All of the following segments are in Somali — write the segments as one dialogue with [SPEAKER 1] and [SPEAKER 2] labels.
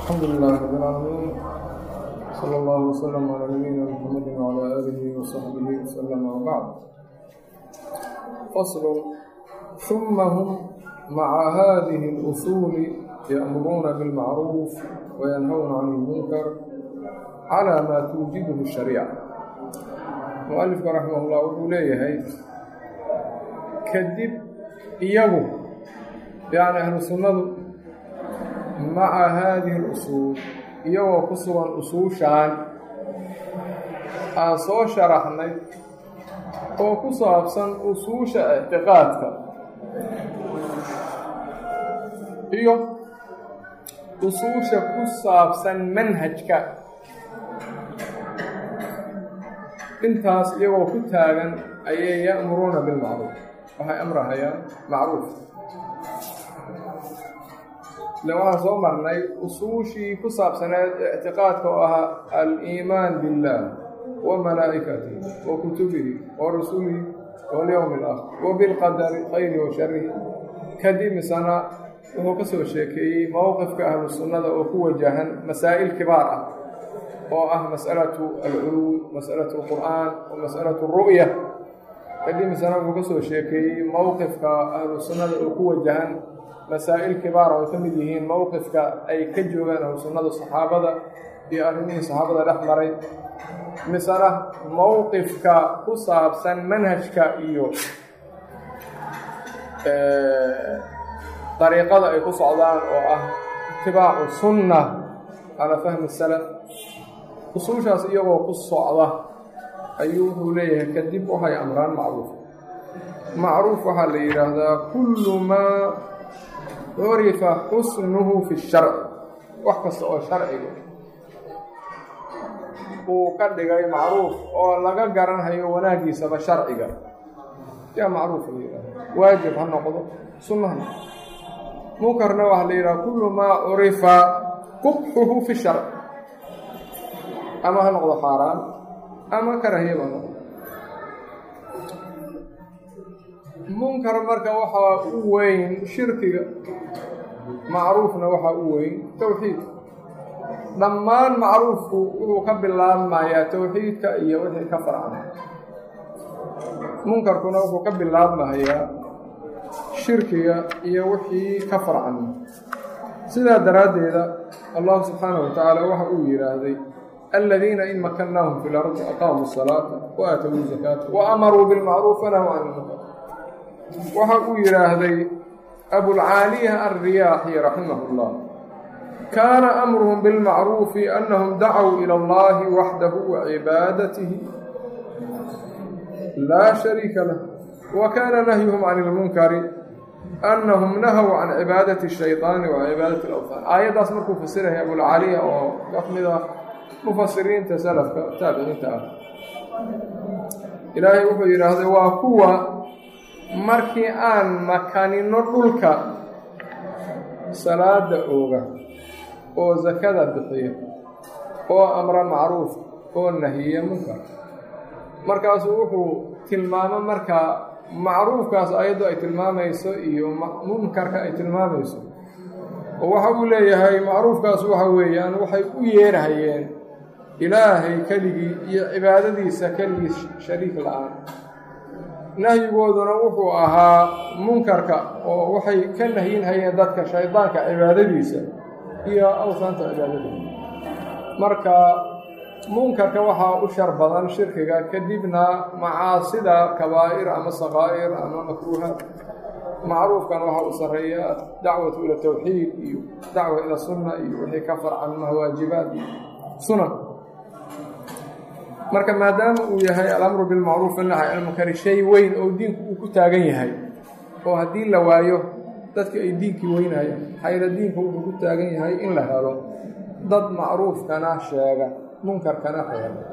[SPEAKER 1] الحمد لله رب العالمين صلى الله وسلم على نبينا محمد وعلى آله وصحبه وسلم وبعد فصل ثم هم مع هذه الأصول يأمرون بالمعروف وينهون عن المنكر على ما توجبه الشريعة مؤلفka رحمه الله wuxuu leeyahay kadib iyagu yani ahlu sunnadu maca haadihi اlusuul iyagoo ku sugan usuushaan aan soo sharaxnay oo ku saabsan usuusha ictiqaadka iyo usuusha ku saabsan manhajka intaas iyagoo ku taagan ayay ya'muruuna bilmacruuf waxay amrahayaan macruuf ile waxaan soo marnay usuushii ku saabsaneed ictiqaadka oo ahaa aliimaan biاllaah wa malaa'ikatihi wa kutubihi wa rusulihi walyowmi alaakhir wa bilqadari khayri wa sharihi kadib misana wuxuu ka soo sheekeeyey mowqifka ahlu sunnada oo ku wajahan masaa'il kibaar ah oo ah mas'alatu alculuw mas'alatu alqur'aan wa mas'alatu alru'ya kadib misana wuxuu ka soo sheekeeyey mowqifka ahlu sunnada oo ku wajahan masaa'il kibaara oo ka mid yihiin mowqifka ay ka joogaan ahlu sunnada saxaabada iyo arrimihii saxaabada dhex maray misana mowqifka ku saabsan manhajka iyo dariiqada ay ku socdaan oo ah itibaacu sunna calaa fahmi salaf usuushaas iyagoo ku socda ayuu wuxuu leeyahay kadib waxay amraan macruuf macruuf waxaa la yidhaahdaa kullu maa curifa xusnuhu fi sharci wax kasta oo sharciga uu ka dhigay macruuf oo laga garanhayo wanaaggiisaba sharciga yaa macruuf la yidhahda waajib ha noqdo sunna ha noqdo munkarna waxaa la yidhaha kullu maa curifa qubxuhu fi sharci ama ha noqdo xaaraan ama karahiyaba ha noqdo munkar marka waxaa u weyn shirkiga macruufna waxaa u weyn towxiid dhammaan macruufku wuxuu ka bilaabmayaa towxiidka iyo wixii ka farcana munkarkuna wuxuu ka bilaabmayaa shirkiga iyo wixii ka farcan sidaa daraaddeeda allahu subxaanahu wa tacaala waxa uu yidhaahday aladiina in makannaahum fi lardi aqaamuu salaata wa aatowuu zakaata wa amaruu bilmacruuf wanahu can ilmunkar waxa uu yidhaahday abulcaaliya alriyaaxi raximah اllah kaana amruhum bilmacruufi annahum dacow ila allahi waxdahu wa cibaadatihi laa shariika lah wa kaana nahyuhum can ilmunkari annahum nahow can cibaadati الshayطaani wa cibaadati اlawthaan aayaddaas markuu fasiraya abulcaaliya oo ka mid ah mufasiriinta salafka taabiciinta ah ilaahay wuxuu yidhaahday waa kuwa markii aan makanino dhulka salaada ooga oo sakada bixiya oo amra macruuf oo nahiya munkar markaasuu wuxuu tilmaamo markaa macruufkaas ayaddu ay tilmaamayso iyo munkarka ay tilmaamayso oo waxa uu leeyahay macruufkaas waxa weeyaan waxay u yeerhayeen ilaahay keligii iyo cibaadadiisa keligii shariik la-aan nahyigooduna wuxuu ahaa munkarka oo waxay ka nahyinhayeen dadka shaydaanka cibaadadiisa iyo awsaanta cibaadadiisa marka munkarka waxaa u shar badan shirkiga kadibna macaasida kabaa'ir ama sakaa'ir ama makruuhaat macruufkan waxaa u sarreeya dacwatu ila tawxiid iyo dacwa ila sunna iyo wixii ka farcan mahwaajibaad iyo sunan marka maadaama uu yahay alamru bilmacruuf inahy almunkari shay weyn oo diinku uu ku taagan yahay oo haddii la waayo dadka ay diinkii weynayaan xayra diinku wuxuu ku taagan yahay in la helo dad macruufkana sheega munkarkana reeba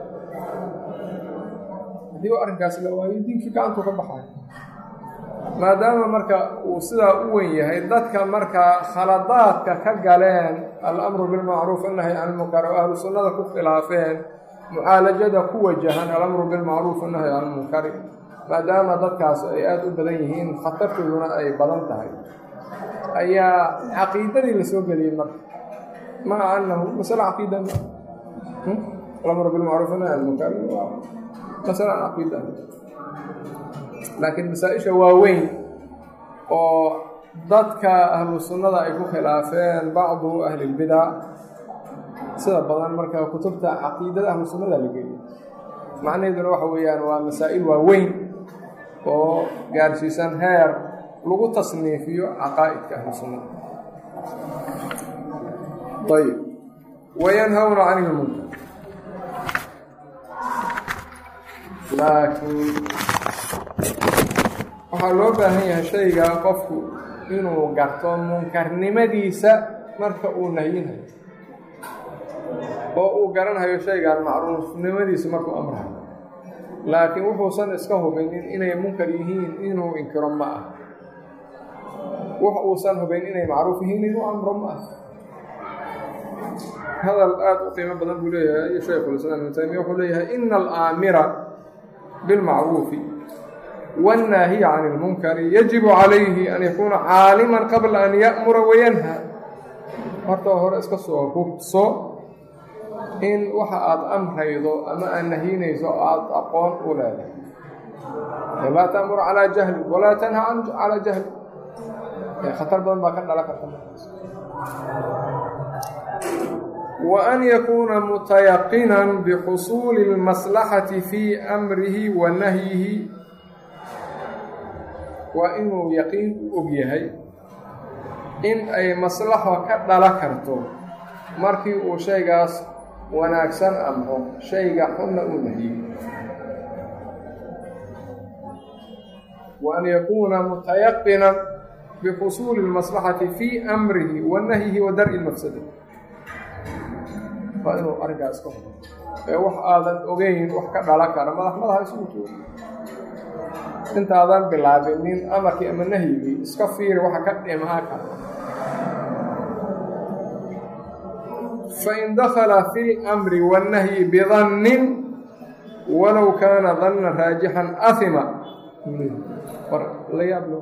[SPEAKER 1] haddii arrinkaas la waayo diinkii gacantuu ka baxay maadaama marka uu sidaa u weyn yahay dadka markaa khaladaadka ka galeen alamru bilmacruuf inahy can ilmunkar oo ahlu sunnada ku khilaafeen mucaalajada ku wajahan alamru bilmacruuf inahy can ilmunkari maadaama dadkaas ay aada u badan yihiin khatartooduna ay badan tahay ayaa caqiidadii la soo geliyey marka maca annahu masale caqiida alamr bilmacruuf nahy an munkar waa masale an caqiida laakiin masaa-isha waaweyn oo dadka ahlu sunnada ay ku khilaafeen bacdu ahli lbidac sida badan marka kutubta caqiidada ahlu sunnada la geliyo macnaheeduna waxa weeyaan waa masaa'il waaweyn oo gaarsiisan heer lagu tasniifiyo caqaa'idka ahlu sunnada ayb wayanhawna can ilmunkar laakiin waxaa loo baahan yahay shayga qofku inuu garto munkarnimadiisa marka uu nahyinayo oo uu garanhayo shaygan macruufnimadiisa markuu amrayo laakiin wuxuusan iska hubinin inay munkar yihiin inuu inkiro ma ah wax uusan hubayn inay macruuf yihiin inuu amro ma ah hadal aada u qiimo badan buu leeyahay shaykhulislaam ibnu taymiya wuxuu leeyahay ina alaamira bilmacruufi wannaahiya can ilmunkari yajibu calayhi an yakuuna caaliman qabla an ya'mura wayanha horta hore iska soo hubso in waxa aada amraydo ama aad nahiynayso aada aqoon u leedahay laa ta'mur calaa jahli walaa tanha calaa jahli khatar badan baa ka dhala karta wa an yakuuna mutayaqinan bixusuuli اlmaslaxati fii amrihi wa nahyihi waa inuu yaqiin u og yahay in ay maslaxo ka dhala karto markii uu shaygaas wanaagsan amro shayga xunna uu nahiyey wa an yakuuna mutayaqinan bixusuuli اlmaslaxati fii amrihi wa nahyihi wa dar'i lmafsada waa inuu arrinkaas ka hubo ee wax aadan ogeyn wax ka dhala kara madax madaxa isugu joogo intaadan bilaabinin amarkii ama nahyigii iska fiiri waxa ka dhimaa kara fain dakala fi اlamri waannahyi bidannin walow kaana danna raajixan ahima war la yaab lo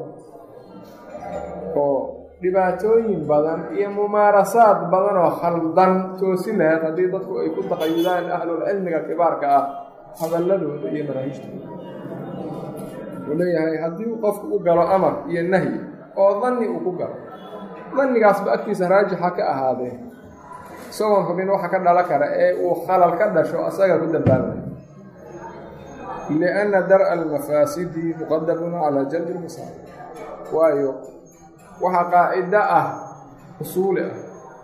[SPEAKER 1] oo dhibaatooyin badan iyo mumaarasaad badan oo khaldan toosi laheed haddii dadku ay ku taqayudaan ahlulcilmiga kibaarka ah hadalladooda iyo manaahijtooda wuxuu leeyahay haddii uu qofku u galo amar iyo nahyi oo danni uu ku galo dannigaasba agtiisa raajixa ka ahaadee isagoon hubin waxa ka dhala kara ee uu khalal ka dhasho asaga ku dambaabay lianna dar'a almafaasidi muqadamun calaa jalbi lmasaal waayo waxaa qaacido ah usuuli ah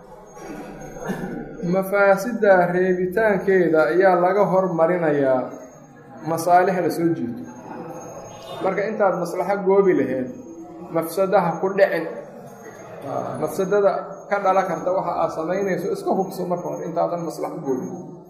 [SPEAKER 1] mafaasidda reebitaankeeda ayaa laga hormarinayaa masaalix la soo jiito marka intaad maslaxo goobi laheed mafsadaha ku dhicin mafsadada ka dhala karta waxa aad samaynayso iska hubso marka hore intaadan maslaxo goobin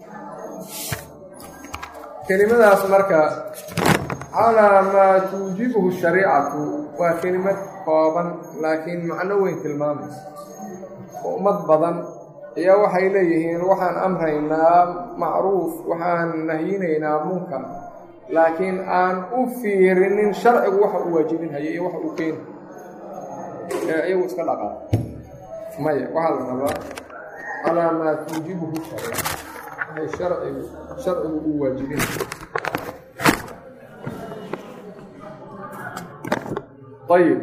[SPEAKER 1] kelimadaas marka calaa maa tuujibuhu shariicatu waa kelimad kooban laakiin macno weyn tilmaamaysa oo ummad badan ayaa waxay leeyihiin waxaan amraynaa macruuf waxaan nahyinaynaa munkar laakiin aan u fiirinin sharcigu waxa uu waajibinhayo iyo waxa uu keeni ee iyagu iska dhaqaa maya waxaa la rabaa calaa maa tuujibuhu shariica waxay sharcigu sharcigu uu waajibinhayo ayib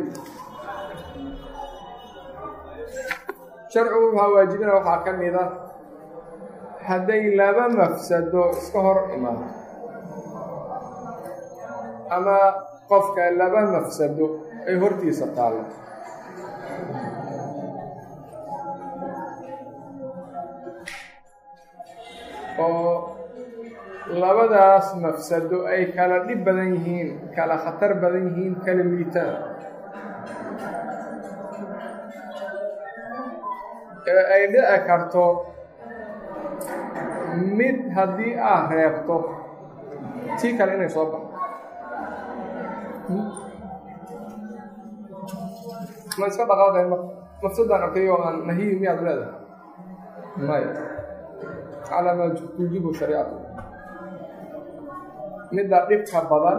[SPEAKER 1] sharcigu waxaa waajibina waxaa ka mid a hadday laba mafsado iska hor imaato ama qofka laba mafsado ay hortiisa taallo oo labadaas mafsado ay kala dhib badan yihiin kala khatar badan yihiin kala liitaan ee ay dhici karto mid haddii aad reebto tii kale inay soo baxo ma iska dhaqaaqay marka mafsadaan arkay oo aan nahiyi miyaad leedahay maya calaa maa tuujibu shariicatu midda dhibka badan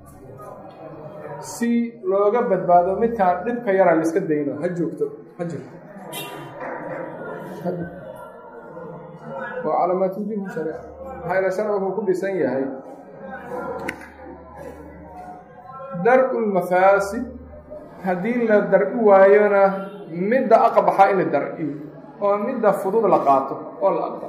[SPEAKER 1] si looga badbaado midkaa dhibka yara laiska dayno ha joogto ha jirto waa calaamaat wujuubi shariica maxaa yeele sharci wuxuu ku dhisan yahay dar-u lmafaasid haddii la dar-i waayona midda aqbaxa in la dar-iyo oo midda fudud la qaato oo la aqbalo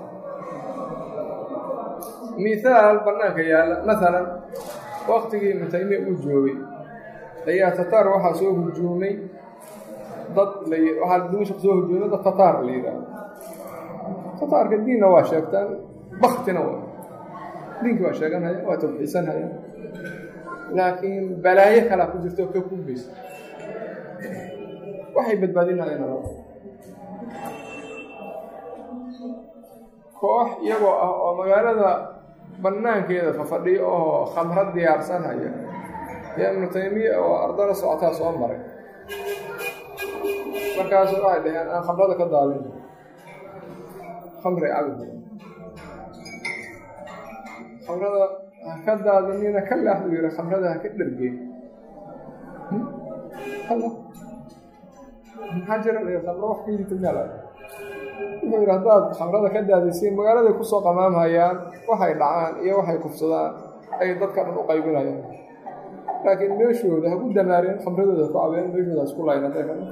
[SPEAKER 1] mithaal bannaanka yaalla masalan waktigii ibnu taymiya uu joogay ayaa tataar waxaa soo hujuumay dad la waxaa dimashq soo hujuumay dad tataar la yidhaahdo tataarka diinna waa sheegtaan baktina waa diinki waa sheeganhaya waa tawxiisanhaya laakiin balaayo kalaa ku jirta oo ka kuugeysa waxay badbaadinayaan alaba koox iyagoo ah oo magaalada bannaankeeda fafadhiyo oo khamro diyaarsanhaya yaa ibnu taymiya oo ardada socotaa soo maray markaasu waxay dhaheen aan khamrada ka daadin khamri cabi khamrada ha ka daadinina ka laah buu yihi khamrada ha ka dhergeen maxaa jira la khamro wax ka yidhi meel wuxuu yidhi haddaad khamrada ka daadisiin magaaladay kusoo qamaamhayaan waxay dhacaan iyo waxay kufsadaan ay dadka dhan u qaybinayaan laakiin meeshooda ha ku damaareen khamradooda ha ku cabeen meeshooda ha isku layn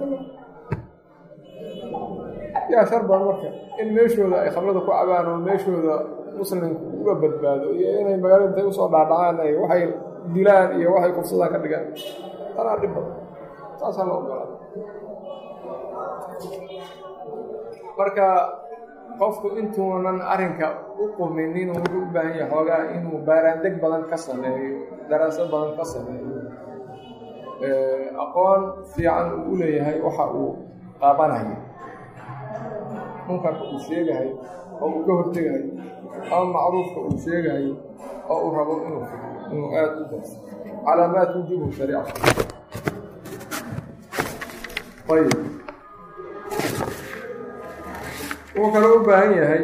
[SPEAKER 1] yaa shar badan marka in meeshooda ay khamrada ku cabaan oo meeshooda muslimku uga badbaado iyo inay magaalada intay usoo dhaadhacaan ay waxay dilaan iyo waxay kufsadaan ka dhigaan tanaa dhib badan taasaa la ogolaa marka qofku intuunan arrinka u quminin wuxuu u baahan yahay xoogaa inuu baaraandeg badan ka sameeyo daraasad badan ka sameeyo aqoon fiican uu u leeyahay waxa uu qaabanayo munkarka uu sheegahay oo uu ka hortegayo ama macruufka uu sheegayo oo uu rabo inuu inuu aada u darso calaamaat wujubu shariica ayb wuxuu kaloo u baahan yahay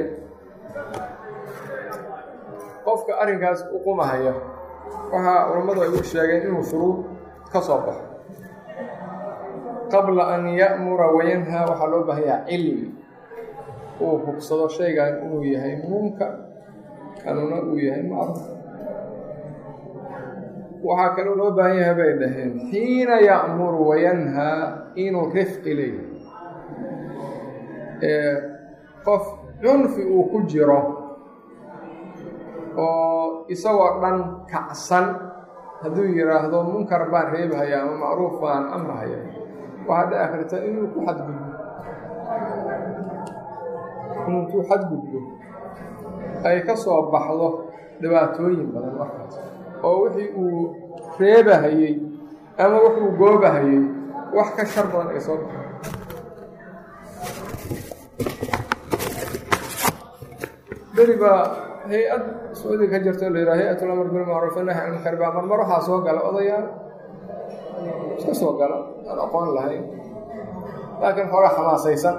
[SPEAKER 1] qofka arrinkaas u qumahaya waxaa culammadu ay u sheegeen inuu shuruud ka soo baxo qabla an ya'mura wayanhaa waxaa loo baahan yahay cilmi uu hubsado shaygan inuu yahay munkar kanuna uu yahay macruuf waxaa kaloo loo baahan yahay bay dhaheen xiina ya'muru wayanhaa inuu rifqi leeyahay qof cunfi uu ku jiro oo isagoo dhan kacsan hadduu yidhaahdo munkar baan reebhaya ama macruuf baan amrahaya waxaa dhici karta inuu ku xadgudbo intuu xadgudbo ay ka soo baxdo dhibaatooyin badan markaas oo wixii uu reebahayey ama wuxuu goobahayey wax ka shar badan ay soo baxdo beri baa hay-ad sacuudiga ka jirto la yidhaha hay-at lamr bilmacruuf nahy can munkar baa marmar waxaa soo gala odayaal iska soo gala aan aqoon lahayn laakiin xoogaa xamaasaysan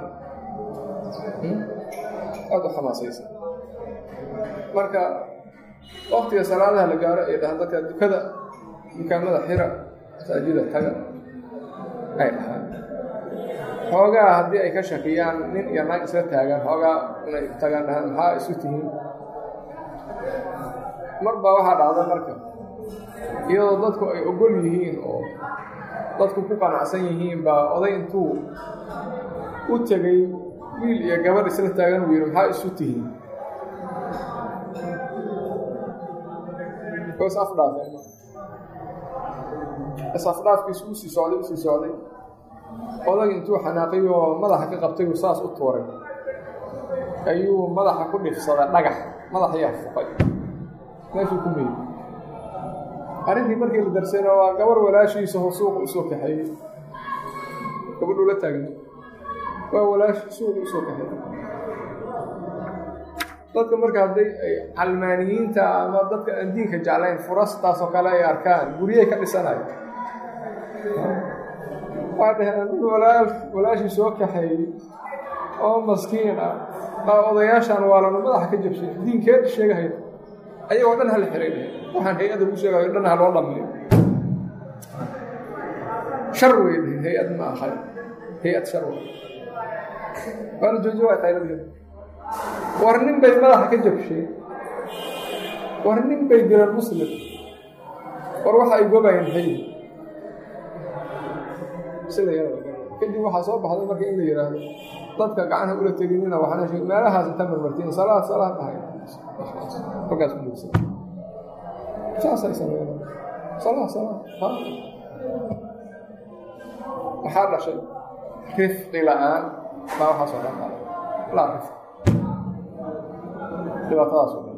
[SPEAKER 1] aada u xamaasaysan marka waktiga salaadaha la gaaro ay dhahaan dadka dukada dukaamada xira masaajida taga ay dhahaan xoogaa haddii ay ka shakiyaan nin iyo naag isla taagaan xoogaa inay tagaan dhahaan maxaa isu tihiin mar baa waxaa dhacda marka iyadoo dadku ay ogol yihiin oo dadku ku qanacsan yihiin baa oday intuu u tegay wiil iyo gabadh isla taagan uu yidhi maxaa isu tihiin is afdhaafeen is afdhaafkiisu usii socday usii socday odag intuu xanaaqay oo madaxa ka qabtay uu saas u tuuray ayuu madaxa ku dhifsaday dhagax madaxayaa fuqay meeshuu ku meeyey arrintii markii la darsayna waa gabar walaashiisa oo suuqa usoo kaxeeyey gabadhuu la taagna waa walaashi suuqa usoo kaxeeyey dadka marka hadday ay calmaaniyiinta ama dadka aan diinka jeclayn furastaasoo kale ay arkaan guryay ka dhisanayo waa dhaheen nin walaa walaashii soo kaxeeyey oo maskiin ah baa odayaashaan waalanu madaxa ka jabshay diinkeed sheegahaya ayagoo dhan hala xiray dheheen waxaan hay-adda lagu sheegayo dhan ha loo dhammeeyo shar wey dheheen hay-ad ma aha hay-ad shar wey waa la joojiye waa qayladeeda war nin bay madaxa ka jabshay war nin bay dileen muslim war waxa ay gobayeen maxay sida kadib waxaa soo baxday marka in la yidhaahdo dadka gacanaha ula teginina waxaana sheeg meelahaas inta marmartiin salaad salaad dhahay halkaas ku muugsan saasay sameeyeen salaad salaad ha maxaa dhashay rifqi la-aan baa waxaasoo dhan qaaday laa rifq dhibaatadaas oo dhan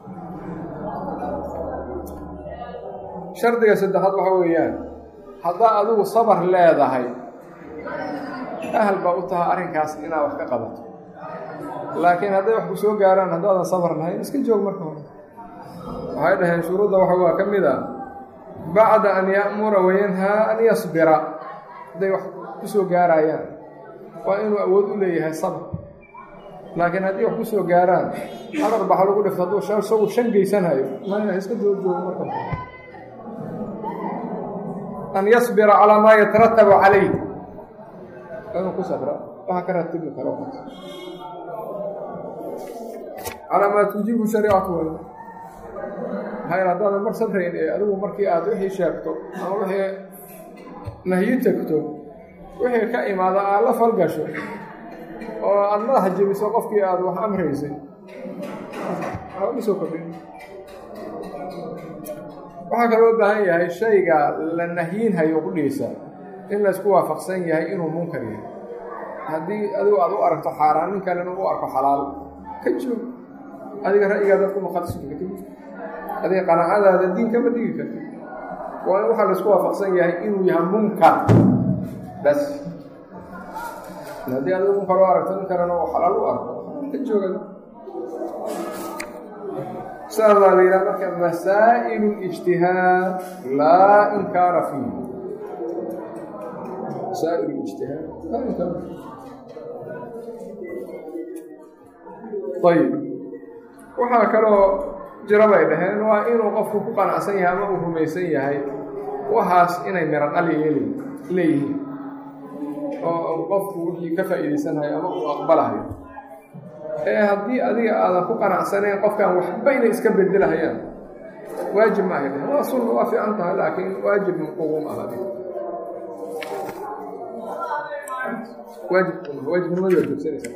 [SPEAKER 1] shardiga saddexaad waxa weeyaan haddaa adigu sabar leedahay ahal baa u tahay arrinkaas inaad wax ka qabato laakiin hadday wax ku soo gaaraan haddaadan sabar lahayn iska joog marka hore waxay dhaheen shuruudda waxa waa ka mid a bacda an ya'mura wayanhaa an yasbira hadday wax ku soo gaarayaan waa inuu awood u leeyahay sabr laakiin haddii wax ku soo gaaraan hadar baxa lagu dhifto hadduu isagu shan geysanayo maya iska doo joogo marka an yasbira calaa maa yataratabu calayh inuu ku sabra waxa ka ratibi karo calaa maa tujiibu shariicatu way maxaa yal haddaadan mar sabrayn ee adigu markii aad wixii sheegto ama wixii nahyi tegto wixii ka imaada aad la falgasho oo aada madaxa jebiso qofkii aada wax amraysay waxaa uga soo kordhin waxaa kaloo baahan yahay shayga la nahyiinhayo qudhiisa in laysku waafaqsan yahay inuu munkar yahay haddii adigu aad u aragto xaaraan nin kalena u arko xalaal ka joog adiga ra'yigaa dadku maqadsi karti adiga qanaacadaada diin kama dhigi karti waa in waxaa laysku waafaqsan yahay inuu yahay munkar bas haddii adigu munkar u aragto nin kalena oo xalaal u arko ka jooga saas baa la yidhaha marka masaa'ilu ijtihaad laa inkaara fiih masaa'il ijtihaad laa inkaara ayib waxaa kaloo jiro bay dhaheen waa inuu qofku ku qanacsan yahay ama uu rumaysan yahay waxaas inay miro dhal yeeli leeyihiin oo qofku wixii ka faa'iidaysanayo ama uu aqbalahayo ee haddii adiga aadan ku qanacsanayn qofkan waxba inay iska bedelahayaan waajib ma ahay waa sunna waa fiican tahay laakiin waajib uguma aha waajib waajibnimadu waa joogsanaysa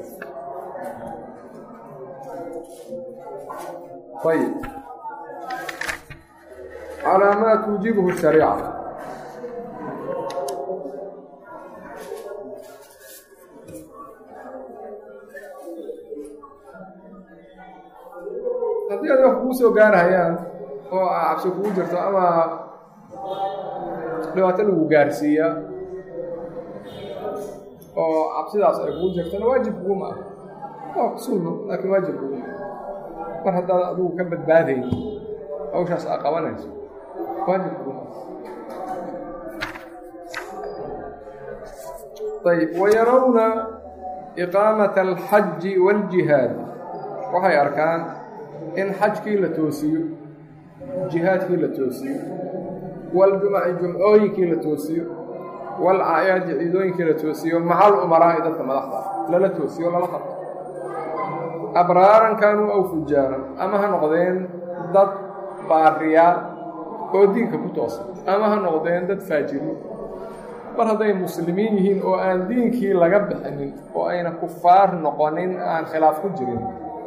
[SPEAKER 1] ayib calaa maa tuujibuhu shariica haddii aad wax kugu soo gaarhayaan oo a cabsi kugu jirto ama dhibaato lagu gaarsiiya oo cabsidaas ay kugu jirtona waajib kuguma ah waa sunno laakiin waajib kuguma mar haddaad adigu ka badbaadayn hawshaas aa qabanayso waajib kuguma ayb wayarawna iqaamata alxaji wاljihaad waxay arkaan in xajkii la toosiyo jihaadkii la toosiyo waljumaci jumcooyinkii la toosiyo walcaayaadi ciidooyinkii la toosiyo macal umaraa'i dadka madaxda lala toosiyo lala qabto abraaran kaanuu aw fujaaran ama ha noqdeen dad baariyaal oo diinka ku toosan ama ha noqdeen dad faajiriin mar hadday muslimiin yihiin oo aan diinkii laga bixinin oo ayna kufaar noqonin aan khilaaf ku jirin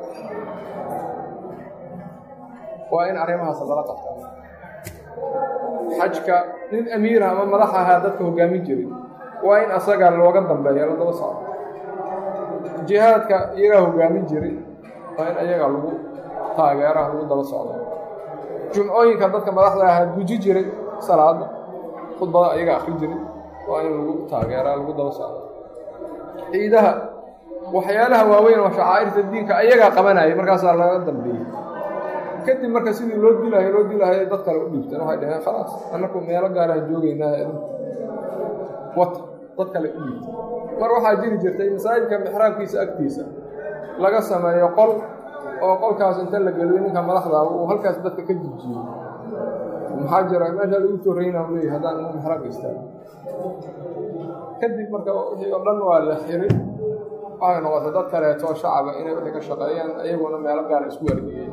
[SPEAKER 1] waa in arrimahaas lala qabtaa xajka nin amiira ama madax ahaa dadka hoggaamin jiray waa in asaga looga dambeeya la daba socdo jihaadka iyagaa hoggaamin jiray waa in ayaga lagu taageeraha lagu daba socdo jumcooyinka dadka madaxda ahaa guji jiray salaada khudbada ayaga akri jiray waa in lagu taageeraa lagu daba socdo ciidaha waxyaalaha waaweyn oo shacaa'irta diinka ayagaa qabanayay markaasaa laga dambeeyey kadib marka sidii loo dilahayo loo dilahayo dad kale u dhiibteen waxay dhaheen khalaas annaku meelo gaaraan joogaynaa wata dad kale u dhiibteen mar waxaa jiri jirtay masaajidka mixraabkiisa agtiisa laga sameeyo qol oo qolkaas inta la geliyo ninka madaxda uu halkaas dadka ka jijiyo maxaa jira meesha lagu torrayna u leeyahy haddaan inu mixraabka istaago kadib marka wixii oo dhan waa la xiray waxay noqotay dad kaleeto shacaba inay wixii ka shaqeeyaan iyaguna meelo gaara isku wargiyeen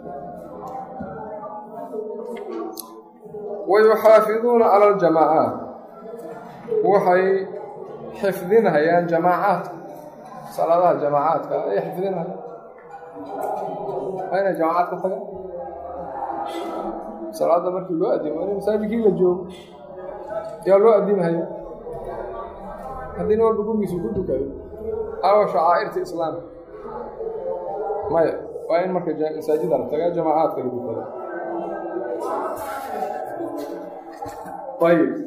[SPEAKER 1] wayuxaafiduuna cala aljamaacaat waxay xifdinhayaan jamaacaadka salaadaha jamaacaadka ayay xifdinhayaan waa inay jamaacaad ka tagaan salaada markii loo adimo in masaajidkii la joogo yaa loo adimhaya haddii nin walba gurigiisu ku dukayo awa shacaa'irta islaamka maya waa in marka masaajida la tagaa jamaacaadka lagu taga ayib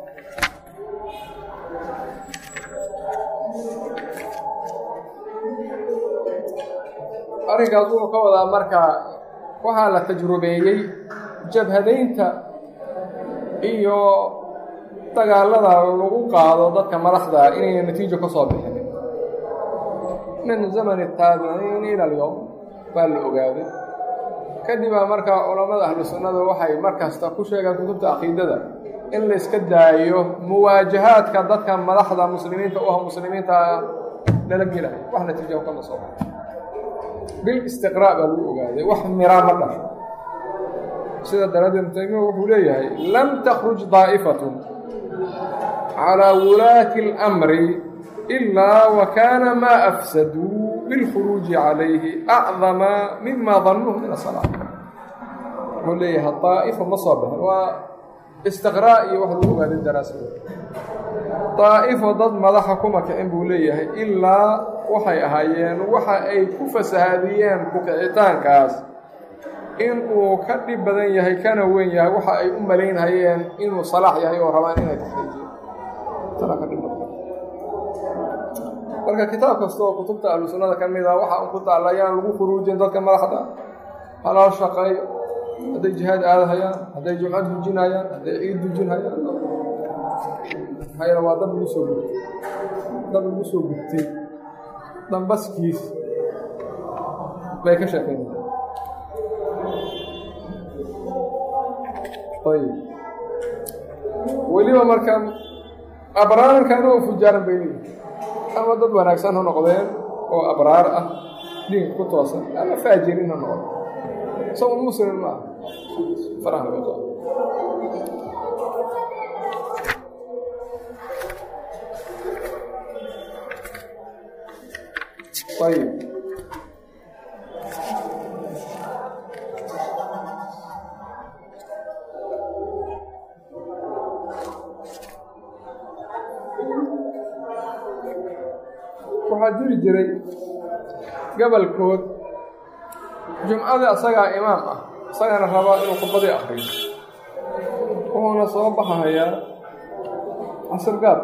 [SPEAKER 1] arrinkaas wuxuu ka wadaa marka waxaa la tajrubeeyey jabhadaynta iyo dagaalada lagu qaado dadka madaxda inayna natiijo ka soo bixin min zamani taabiciin ila alyowm baa la ogaaday kadibaa marka culammada ahlu sunnada waxay mar kasta ku sheegaan kutubta caqiidada in la iska daayo muwaajahaadka dadka madaxda muslimiinta u ah muslimiinta lala gelayo wax natiijo kama soo baxo bil istiqraa' baa lagu ogaaday wax miraa ma dhasho sida daraaddeed ibnu taymiya wuxuu leeyahay lam takhruj daa'ifatun calaa wulaati اlamri ilaa wa kaana maa afsaduu bilkhuruuji calayhi acdama mima dannuuhu min asalaa wuxuu leeyahay daa'ifa ma soo baxin waa istiqraa' iyo wax lagu ogaaday daraasada daa'ifo dad madaxa kuma kicin buu leeyahay ilaa waxay ahaayeen waxa ay ku fasahaadiyeen ku-kicitaankaas in uu ka dhib badan yahay kana weyn yahay waxa ay u malaynhayeen inuu salaax yahay oo rabaan inay taxriijiyeen tana ka dhib badan marka kitaab kasta oo kutubta ahlu sunnada ka mid ah waxa un ku taalla ayaan lagu khuruujin dadka madaxda halal shaqeeyo hadday jihaad aadahayaan hadday jumcad dujinhayaan hadday ciid dujinhayaan maxaa waa dad lagu soo gubtay dad lagu soo gubtay dambaskiis bay ka sheekaynaya ayb weliba marka abraarkan oo fujaaran bay leeyihi ama dad wanaagsan ha noqdeen oo abraar ah diinka ku toosan ama faajirin ha noqdo isagun muslim ma ah faraha laga qaado ayb waxaa jiri jiray gabalkood jumcada isagaa imaam ah isagana rabaa inuu khudbadii akriyo wuxuuna soo baxahayaa casir gaab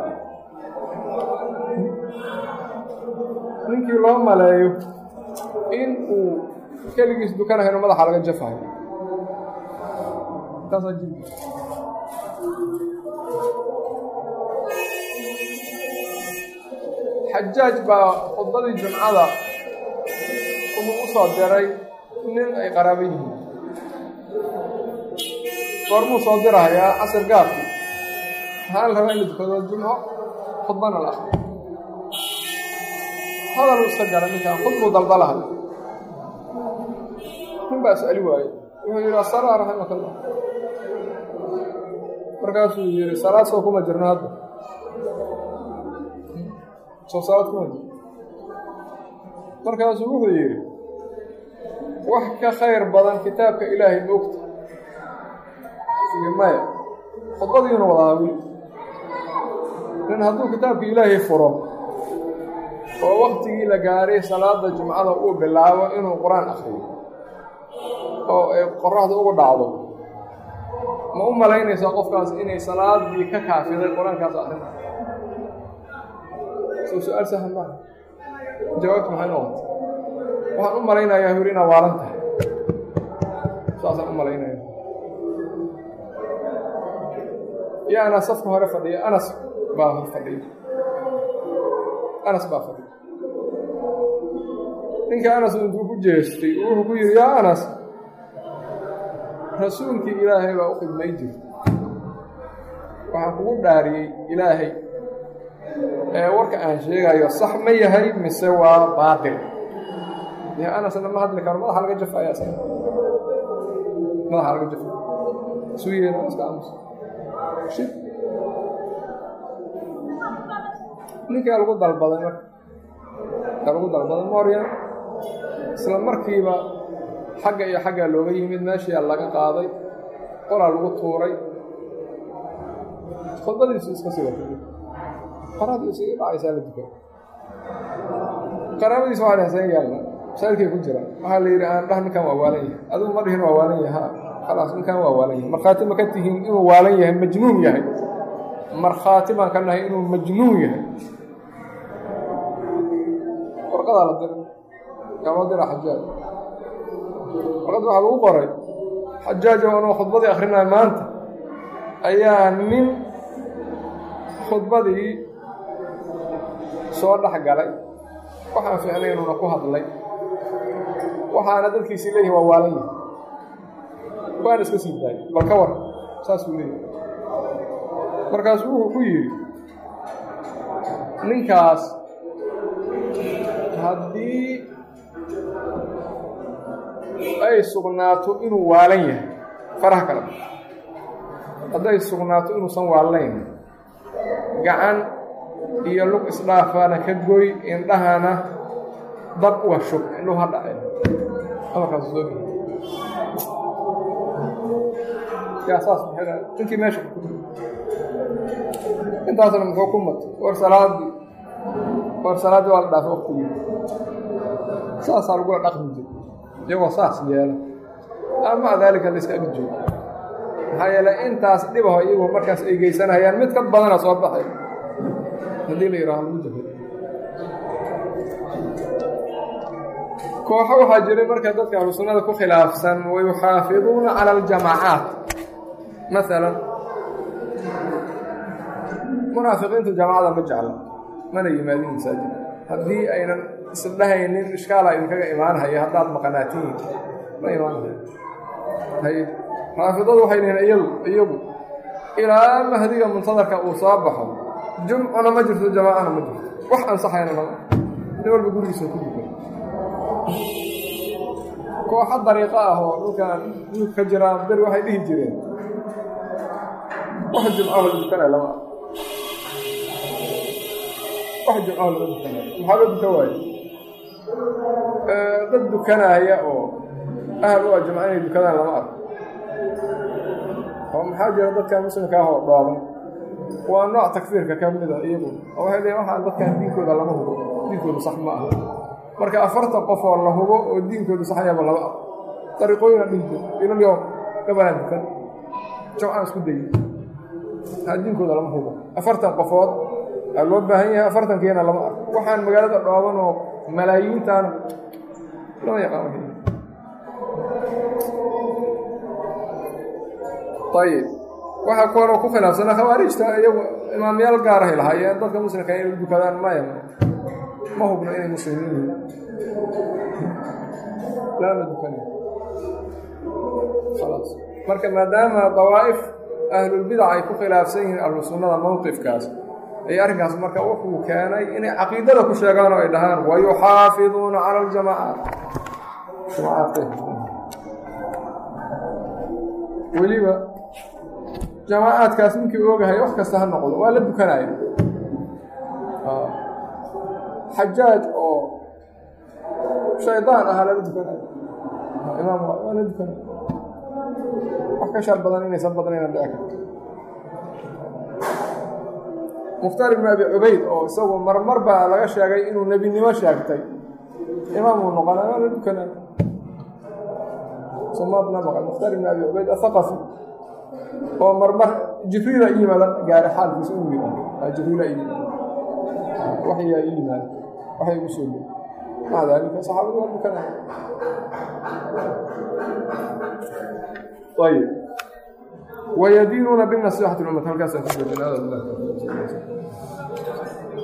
[SPEAKER 1] ninkii loo maleeyo in uu keligiis dukanahay inu madaxa laga jafayo taasaa jiri xajaaj baa khudbadii jumcada wuxuu u soo diray nin ay qaraabo yihiin goormuu soo dirahayaa casir gaabki waxaa la rabaa in la dukado jumco khudbana la akriyo hadaluu iska jara ninkaan khudbuu daldalahay nin baa is-ali waaye wuxuu yidhi asalaa raximaka allah markaasuu yidhi salaad soo kuma jirno hadda soo salaad kuma jirno markaasuu wuxuu yidhi wax ka khayr badan kitaabka ilaahay moogta iyo maya khudbadiina wadahaa weli nin hadduu kitaabka ilaahay furo oo waktigii la gaaray salaada jumcada uu bilaabo inuu qur-aan akriyo oo ay qoraxda ugu dhacdo ma u malaynaysaa qofkaas inay salaadii ka kaafiday qur-aankaas akrina soo su-aal sahan maaha jawaabtu maxay noqotay waxaan u malaynayaa huri inaa waalan tahay saasaan u malaynaya yaana safka hore fadhiya anas baa hor fadhiya anas baa fadhiya ninka anas intuu ku jeestay wuxuu ku yidhi yaa anas rasuulkii ilaahay baa u khidmay jirta waxaan kugu dhaariyey ilaahay ee warka aan sheegayo sax ma yahay mise waa baatil dee anasna ma hadli karo madaxa laga jafaya isaga madaxa laga jafaya isuu yeena iska aamus shid ninkaa lagu dalbaday marka kaa lagu dalbaday mooryan isla markiiba xagga iyo xaggaa looga yimid meeshiia laga qaaday qolaa lagu tuuray khudbadiisu iska sii watay qaraadiisu ii dhacaysaa la dukay qaraabadiisa waa dhehseen yaalla masaajidkay ku jiraan waxaa la yidhi aan dhah ninkan waa waalan yahay adigu ma dhihin waa waalan yahay ha khalaas ninkan waa waalan yahay markhaati ma ka tihiin inuu waalan yahay majnuun yahay markhaati baan ka nahay inuu majnuun yahay warqadaa la diray yaa loo dira xajaaj warqad waxaa lagu qoray xajaaj oo anuu khudbadii akrinaya maanta ayaa nin khudbadii soo dhex galay waxaan fiicnay inuuna ku hadlay waxaana dadkiisii leeyihin waa waalan yahay waana iska sii daayay bal ka war saasuu leeyahay markaasuu wuxuu ku yidhi ninkaas haddii ay sugnaato inuu waalan yahay faraha kale hadday sugnaato inuusan waallayn gacan iyo lug isdhaafana ka goy indhahana dab uga shub indhuhu ha dhaceen amarkaas soo geli yaa saas maxay ninkii meesha intaasna muxuu ku matay war salaadii war salaaddii waa la dhaafay waktigii saasaa lagula dhaqmi jira iyagoo saas yeela ama daalika la iska agi joogo maxaa yeelay intaas dhibaho iyagoo markaas ay geysanayaan mid ka badana soo baxay haddii la yidhaaho lagu jafay kooxo waxaa jiray marka dadka ahlu sunnada ku khilaafsan wayuxaafiduuna cala aljamaacaat maalan munaafiqiintu jamaacada ma jecla mana yimaadin masaajid haddii aynan isdhahaynin ishkaala idinkaga imaanhaya haddaad maqanaatiin ma imaanhaya hay raafidadu waxay dhihiin iyadu iyagu ilaa mahdiga muntadarka uu soo baxo jumcuna ma jirto jamaacana ma jirto wax ansaxayna lama nin walba gurigiisa ku dukan kooxo dariiqo ah oo dhulkan duug ka jiraa beri waxay dhihi jireen wax jumcaho la dukanaya lama wax jumcaho lama dukanaya maxaa loo dukan waaye dad dukanaya oo ahal u ah jumca inay dukadaan lama arko oo maxaa jira dadkan muslimka ah oo dhooban waa nooc takfiirka ka mida iyagu oo waxay leeyiin waxaan dadkan diinkooda lama hubo diinkoodu sax ma aha marka afartan qof oo la hubo oo diinkoodu saxyaba laba ah dariiqooyina dhinto ilalyo gabanaa dukan jawcaan isku dayi aa diinkooda lama hubo afartan qofood aa loo baahan yahay afartankiina lama arko waxaan magaalada dhooban oo malaayiintan lama yaqaan ayib waxaa kaloo ku khilaafsanaa khawaarijta iyagu imaamyaal gaarahay lahaayeen dadka muslimka inay dukadaan maya ma hubno inay muslimiin yihiin lama dukan khalaas marka maadaama dawaa'if ahlulbidac ay ku khilaafsan yihiin ahlu sunnada mowqifkaas ay arrinkaas marka wuxuu keenay inay caqiidada ku sheegaan oo ay dhahaan wayuxaafiduuna cala aljamaacaat weliba jamaacaadkaas ninkii ogahay wax kasta ha noqdo waa la dukanaya xajaaj oo shaydaan ahaa lala dukanaya imaam waa la dukanaya wax ka shar badan inaysan badnayna dhici karto mukhtaar ibnu abi cubayd oo isagu marmar baa laga sheegay inuu nebinimo sheegtay imaamuu noqonay waa la dukanaya somaadna maqan mukhtaar ibnu abi cubayd athaqafi oo marmar jibriila i yimaada gaari xaalkiisa u yimaada jibriila i yimaada waxyaa i yimaada waxay igu soo gey maca daalika saxaabadu waa dukanaya ayib wayadiinuuna binasiixati lummat halkaasaan ku joojinaa